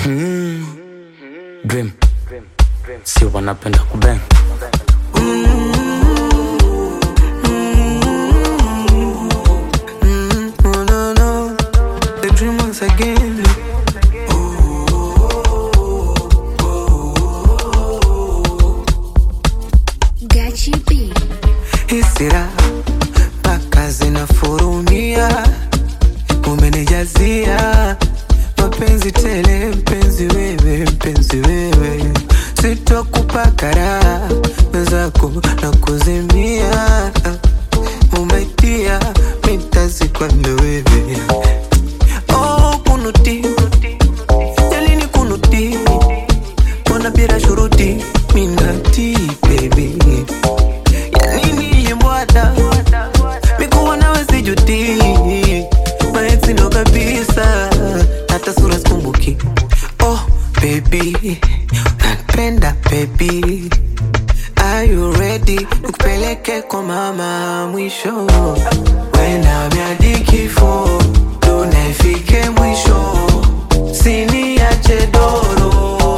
Dream. Si wanapenda kubeng. No, no, no. The dream once again. Gachi B. Hisira mpaka zinafurumia, umenijazia mapenzi tele, mpenzi wewe, mpenzi wewe, sitokupa karaha zako na kuzimia, umaitia mitazikwambe wewe oh, kunuti jalini kunuti mbona bila shuruti minati baby yanini yembwada mikuwa nawe sijuti maexi ndo kabisa hata sura sikumbuki oh baby napenda baby Are you ready? Nikupeleke kwa mama mwisho Wena miadi kifo Tunafike mwisho Sini ya chedoro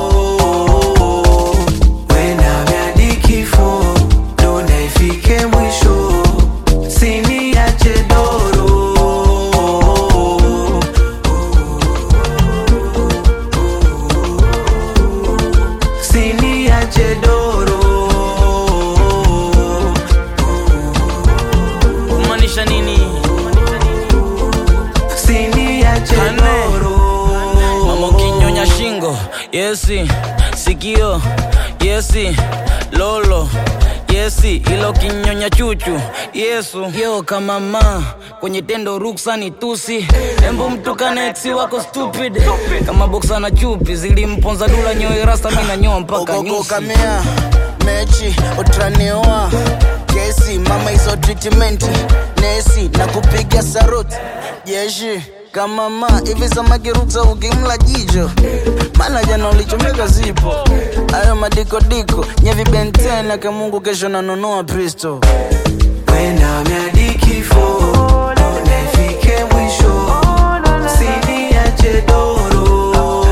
Wena miadi kifo Tunafike mwisho Sini ya chedoro Sini ya chedoro Kumaanisha nini? Sini ya chedoro Mama ukinyonya shingo, yesi. Sikio, yesi. Lolo, yesi. Ilo kinyonya chuchu, Yesu. Yo kama ma kwenye tendo ruksa ni tusi. Embo mtukane ex wako stupid. Kama boksa na chupi zilimponza dula nyoe rasta mimi nanyoa mpaka nyusi. okokamea mechi utraneoa kesi mama hizo treatment nesi na kupiga saruti jeshi kama ma hivi samagiruksa ukimla jicho maana jana ulichomeka zipo ayo madikodiko nyevibentena kamungu kesho nanunua pristo Wenda miadi kifo Tunafike mwisho Sini ya chedoro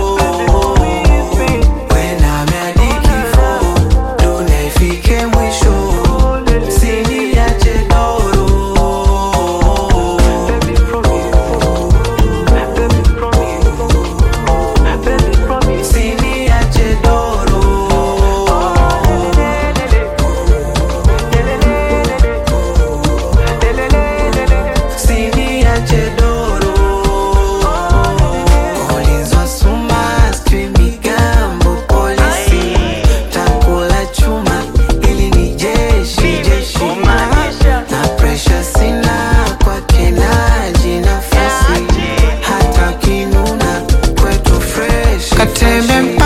Wenda miadi kifo Tunafike mwisho Sini ya chedoro Sini ya chedoro Sini ya chedoro Ulizwa suma sijui migambo polisi Takula chuma ili ni jeshi jeshi Na presha sina kwake naji nafasi Hata kinuna kwetu fresh Katembe